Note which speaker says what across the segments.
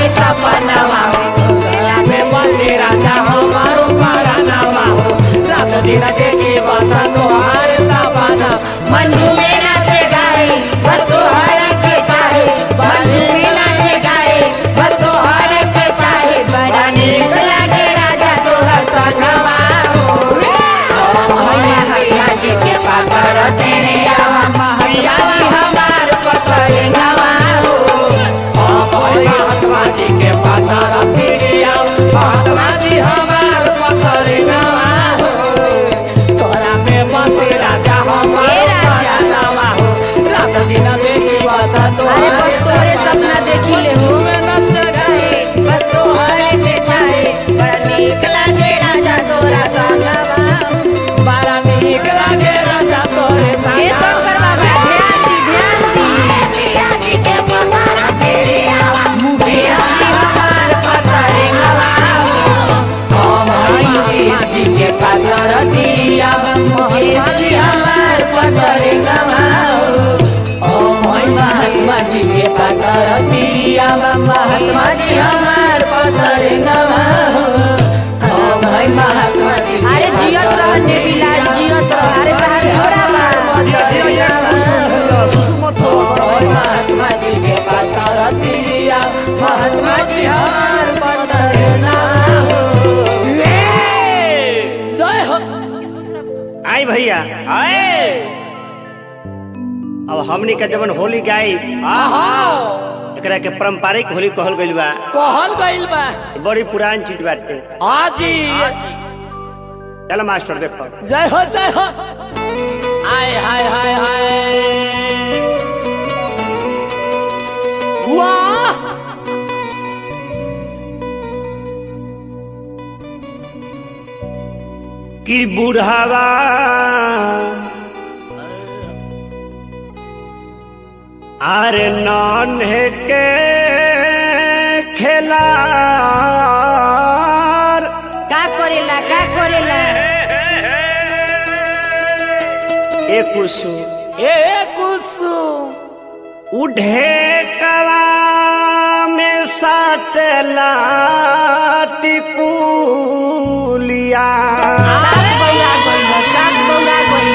Speaker 1: के सपनवा
Speaker 2: तोरा में बसे राजा हमारो परानवा हो रात दिन देखी बस तोहार सपना
Speaker 1: मंजू में नाचे गाए बस तो हर के चाहे मंजू में नाचे गाए बस तो हर के चाहे बड़ा नीक लागे राजा तोहर सनवा हो भैया भैया जी के पाकर तेरे आवा भैया जी हमार पकड़ नवा हो
Speaker 2: महात्मा जी के पता रखिया महात्मा जी हमार पकड़ नवा हो तोरा में बसे राजा हमार
Speaker 1: ए राजा।
Speaker 2: परानवा हो रात दिन देखी बस
Speaker 1: अरे बस तोरे सपना देखी ले हो
Speaker 2: में नच गए
Speaker 1: बस तो हर के चाहे बड़ा नीक लागे राजा तोरा सनवा हो
Speaker 2: बड़ा नीक लागे राजा तोरे
Speaker 1: ये शंकर बाबा ध्यान दी ध्यान दी मुकेश जी हमार पकड़े मुकेश जी के पातर दिया मुकेश जी हमार पकड़े महात्मा जी के पातर दिया महात्मा जी हमार पकड़े महात्मा जी अरे जियत रहने बिलाल जियत रह अरे बहन छोरा मार महात्मा जी के पातर दिया महात्मा जी हमार पकड़े
Speaker 2: जय हो
Speaker 3: आई भैया
Speaker 2: आए
Speaker 3: अब हमनी के जवन होली गाई
Speaker 2: आहा
Speaker 3: एकरा के पारंपरिक होली कहल गइल बा
Speaker 2: कहल गइल बा
Speaker 3: बड़ी पुरान चीज बाटे
Speaker 2: हाजी
Speaker 3: चल मास्टर देखो
Speaker 2: जय हो जय हो आय हाय हाय हाय वाह
Speaker 3: कि बुढ़ावा अरे नन्हे के खेला
Speaker 1: का करेला का करेला
Speaker 3: एक कुसु
Speaker 2: ए कुसुम
Speaker 3: उढ़े कला में साटला टिकुलिया
Speaker 1: सात बौरा गइल सात बौरा गइल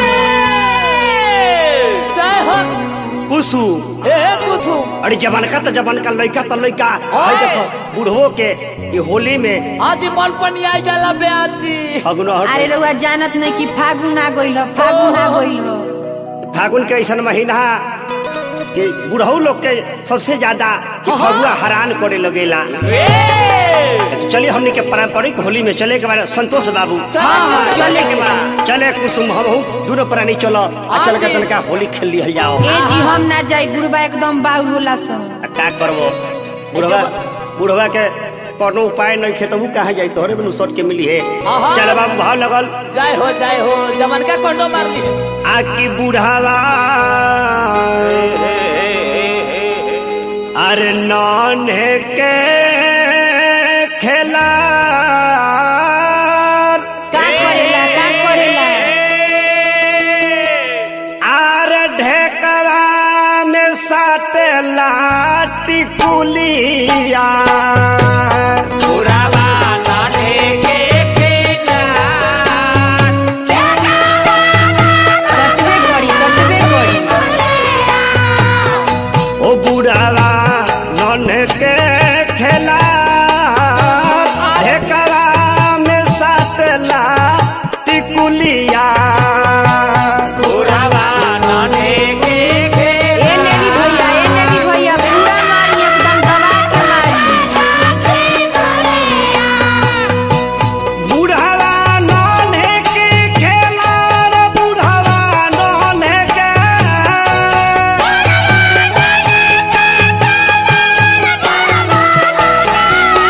Speaker 2: जय हो
Speaker 3: कुसु
Speaker 2: ए कुसुम
Speaker 3: अरे जवान का तो जवान का लड़का तो लड़का
Speaker 2: ओए।
Speaker 3: भाई देखो बूढ़ो के ये होली में
Speaker 2: हाजी मन पनी आई जाला बेआजी
Speaker 3: फगुना
Speaker 1: अरे
Speaker 3: हट
Speaker 1: रउआ जानत नहीं कि फागुन आ गइल ह, फागुन आ गइल ह।
Speaker 3: फागुन के ऐसा महीना कि बुढ़ऊ लोग के सबसे ज्यादा कि फगुआ हैरान करे लगेला चलिए हमने के पारंपरिक होली में चले के बारे संतोष बाबू
Speaker 1: हाँ, हाँ, चले के बा
Speaker 3: चले कुसुम हम दोनों प्राणी चलो आ चल के तनका होली खेल लिहल जाओ
Speaker 1: ए जी हम ना जाई बुढ़बा एकदम बाउर होला सन
Speaker 3: आ का करबो बुढ़वा बुढ़वा के कोनो उपाय नहीं खेतबू कहाँ जाई तोहरे बिनु सट के मिली है
Speaker 2: आहा।
Speaker 3: चल बाबू भाव लगल
Speaker 2: जय हो जय हो जमन का कोटो मार ली
Speaker 3: आकी बुढ़ावा अरे नन्हे के खेला
Speaker 1: का करेला का करेला
Speaker 3: आर ढेकरा में साटेला टिकुलिया
Speaker 2: बुढ़ावा नाटे के केना
Speaker 1: कटबे करी कटबे करी
Speaker 3: ओ बुढ़ावा नन के खेला ढेकरा में साटला टिकुलिया
Speaker 2: बुढ़ावा नाटे के केना
Speaker 1: ए नेगी भैया ए नेगी भैया पूरा मारी एकदम दबा के मारी
Speaker 3: बुढ़ावा नन के खेला रे बुढ़ावा नन के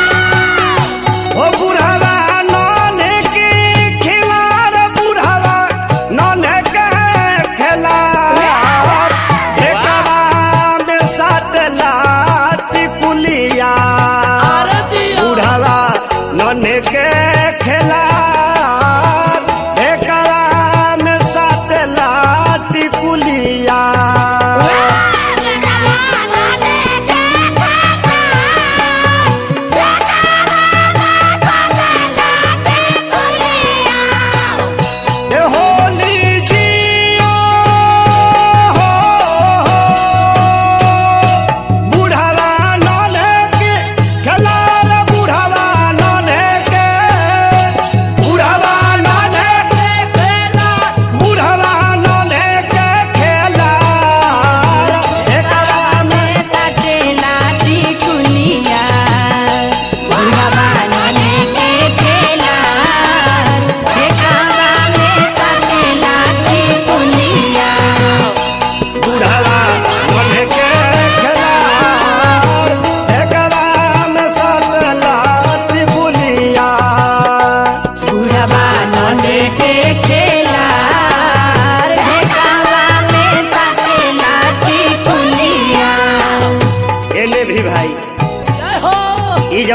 Speaker 3: ओ बुढ़ावा नन के खेला रे बुढ़ावा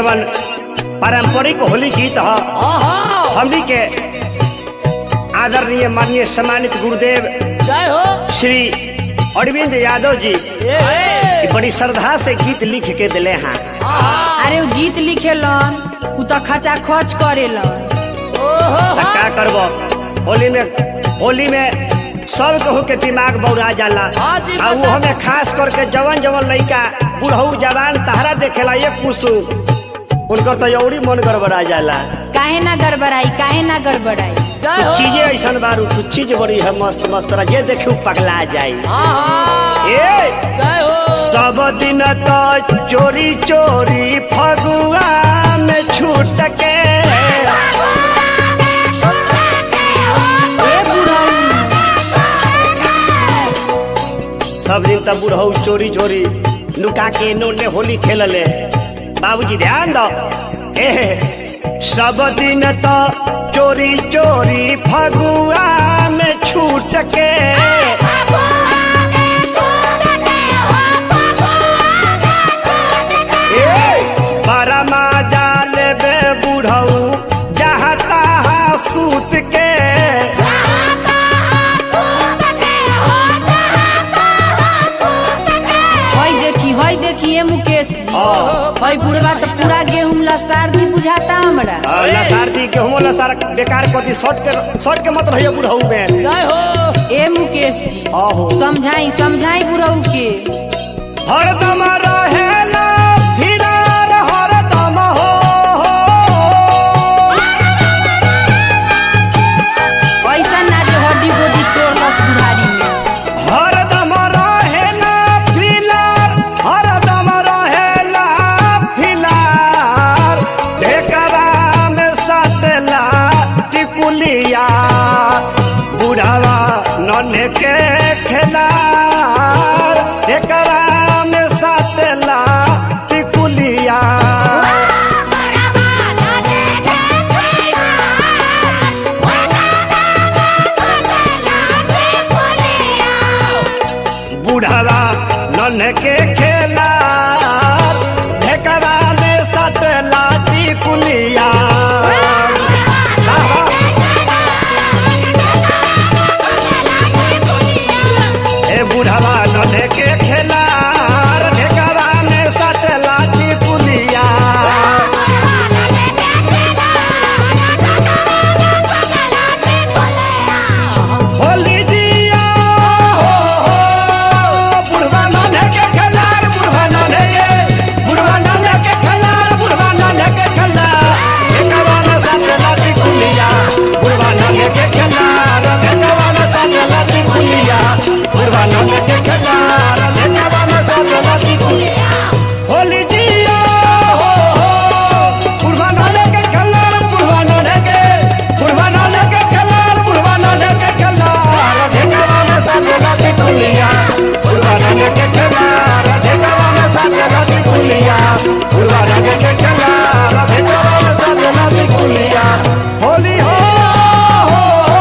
Speaker 3: जवन पारंपरिक होली गीत ह
Speaker 2: आहा
Speaker 3: हमनी के आदरणीय माननीय सम्मानित गुरुदेव
Speaker 2: जय हो
Speaker 3: श्री अरविंद यादव जी
Speaker 2: ए ए
Speaker 3: बड़ी श्रद्धा से गीत लिख के दिले हैं
Speaker 2: आहा
Speaker 1: अरे उ गीत लिखेलन उ तो खचा खच करेलन
Speaker 2: ओहो
Speaker 3: त का करबो होली में होली में सब कहू के दिमाग बौरा जाला
Speaker 2: हाँ जी,
Speaker 3: आ वो हमें खास करके जवन जवन लइका बुढ़ऊ जवान तहरा देखेला ये कुसुम उनकर तो यौरी मन गड़बड़ा जाला
Speaker 1: काहे ना गड़बड़ाई काहे ना गड़बड़ाई
Speaker 2: जय हो
Speaker 3: कुछ चीजें ऐसा बारू कुछ चीज बड़ी है मस्त मस्त तरह जे देखू पगला जाई
Speaker 2: आहा
Speaker 3: ए
Speaker 2: जय हो
Speaker 3: सब दिन तो चोरी चोरी फगुआ में छूट के
Speaker 1: ए बुढ़ऊ
Speaker 3: सब दिन तब बुढ़ऊ चोरी चोरी लुका के इन्होंने होली खेलले बाबूजी ध्यान दो ए सब दिन तो चोरी चोरी फगुआ में छूट के ए परमा जाल बे बुढ़ऊ जहाँ तहाँ सूत के
Speaker 1: हई देखी हई देखी ए मुकेश जी
Speaker 3: हाँ।
Speaker 1: हई बुढ़वा तो पूरा गेहूं लसार दी बुझाता हमरा
Speaker 3: लसारदी गेहूं लसार बेकार कथी शॉर्ट के शॉर्ट के मत रहिए बुढ़ऊ में
Speaker 2: जय हो
Speaker 1: ए मुकेश जी
Speaker 3: आहो
Speaker 1: समझाई समझाई बुढ़ऊ के
Speaker 3: हरदम रहेला फिरार हरदम हो
Speaker 1: ऐसा ना जो हड्डी गोडी तोड़लस बुढ़ारी में
Speaker 3: हरदम रहेला फिलार हरदम रहेला फिलार ढेकरा में सटला टिकुलिया बुढ़ावा नन्हे के खेलार ढेकरा में सटला टिकुलिया बुढ़ावा नन्हे के खेला ढेकरा में सट लाठी कुलिया ए बुढ़ावा नन्हे के खेला ढेकरा में सट लाठी कुलिया होली जिया हो हो बुढ़वा नन्हे के खेलार बुढ़वा नन्हे के बुढ़वा नन्हे के खेलार बुढ़वा नन्हे के खेलार ढेकरा में सट लाठी कुलिया बुढ़वा नन्हे के खेलार ढेकरा में सट लाठी कुलिया बुढ़वा नन्हे के खेलार ढेकरा में सट लाठी कुलिया होली जिया हो हो बुढ़वा नन्हे के खेलार बुढ़वा नन्हे के बुढ़वा नन्हे के खेलार बुढ़वा नन्हे के खेलार ढेकरा में सट लाठी कुलिया बुढ़वा नन्हे के खेलार ढेकरा में सट लाठी कुलिया बुढ़वा नन्हे के खेलार ढेकरा में सट लाठी कुलिया होली हो हो हो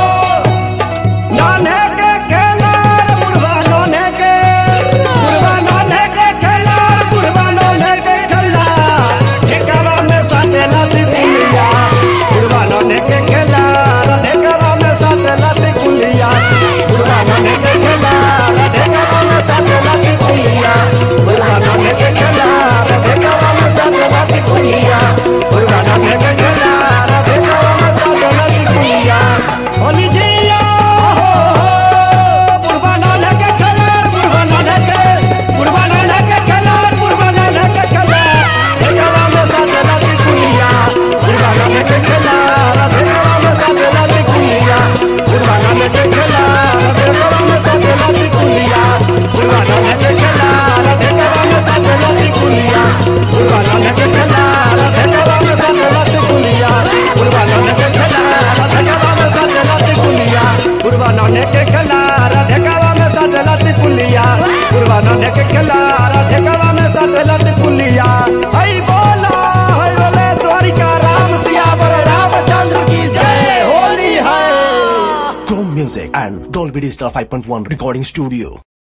Speaker 3: नाने के खेलार बुढ़वा नाने के बुढ़वा नाने के खेलार बुढ़वा नाने के खेलार ढेकरा में साथे लाती कुलिया बुढ़वा नाने के खेलार ढेकरा में साथे लाती कुलिया बुढ़वा नाने के खेलार ढेकरा में साथे लाती कुलिया बुढ़वा नाने के खेलार ढेकरा में साथे लाती कुलिया बुढ़वा नाने के खेलार ढेकरा में साथे लाती कुलिया होली जिया हो हो बुढ़वा नाने के खेलार बुढ़वा नाने के बुढ़वा नाने के खेलार बुढ़वा नाने के खेलार ढेकरा में साथे लाती कुलिया बुढ़वा नाने के खेलार ढेकरा में साथे लाती कुलिया बुढ़वा नाने के खेलार ढेकरा में साथे लाती कुलिया बुढ़वा नाने के खेलार ढेकरा में साथे लाती कुलिया बुढ़वा नाने के खेलार ढेकरा में साथे लाती कुलिया बुढ़वा नाने के खेलार ढेकरा में साथे लाती कुलिया बुढ़वा नाने के खेलार ढेकरा में साथे लाती कुलिया बुढ़वा नाने के खेलार ढेकरा में साथे लाती कुलिया हई बोला हई बोले द्वारिका राम सिया बर रामचंद्र की जय होली है
Speaker 4: Chrome Music and Dolby Digital 5.1 Recording Studio.